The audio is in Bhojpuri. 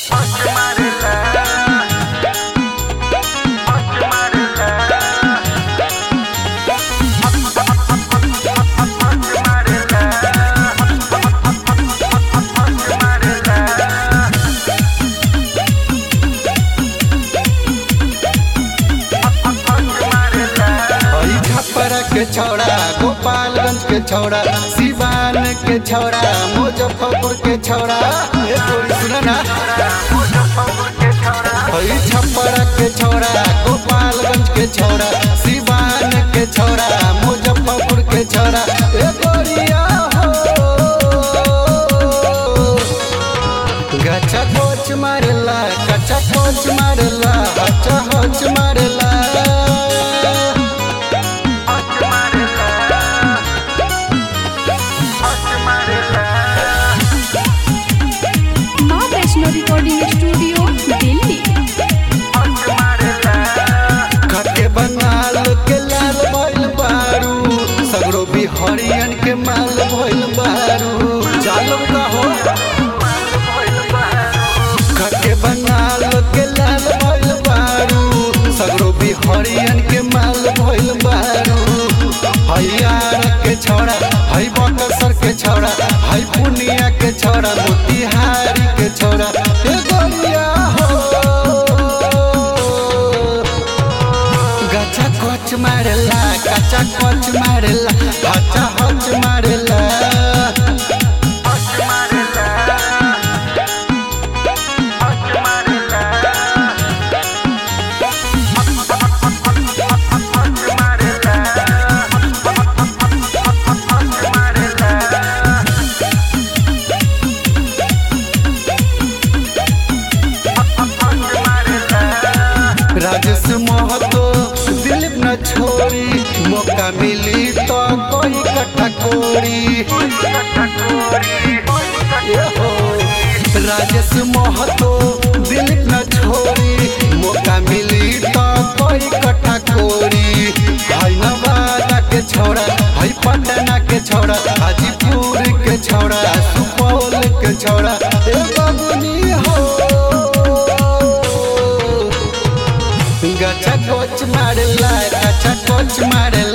के छौड़ा गोपालगंज के छौड़ा सिवान के छौड़ा मुजफ्फरपुर के छौड़ा ए तोरी सुन ना हई छप्परा के छौड़ा गोपालगंज के छौड़ा सिवान के छौड़ा मुजफ्फरपुर के छौड़ा ए गोरिया हो गचा कोच मारला गचा कोच मारला हचा होच मारला माँ वैष्णो रिकॉर्डिंग स्टूडियो दिल्ली खटे बंगाल के लाल भइल बारू सगरो बिहारियन के माल भइल बारू चालो का हो खटे बंगाल के लाल भइल बारू सगरो बिहारियन के माल भइल बारू हयार के छौड़ा हई बकसर के छौड़ा हई पुनिया के छौड़ा मोतिहारी के छौड़ा ए गोरिया हो गचा कोच मारला गचा कोच मारला गचा होच मारला राजेश महतो दिलीप न छोड़ी मौका मिली तो कोई कट्ठा कोड़ी ए हो। राजेश महतो दिलीप न छोड़ी मौका मिली तो कोई कट्ठा कोड़ी भाई नवादा के छोड़ा भाई पटना के छोड़ा हाजीपुर के छोड़ा सुपौल के छोड़ा ए बाबुनी हो गचा कोच मारला गचा कोच मारला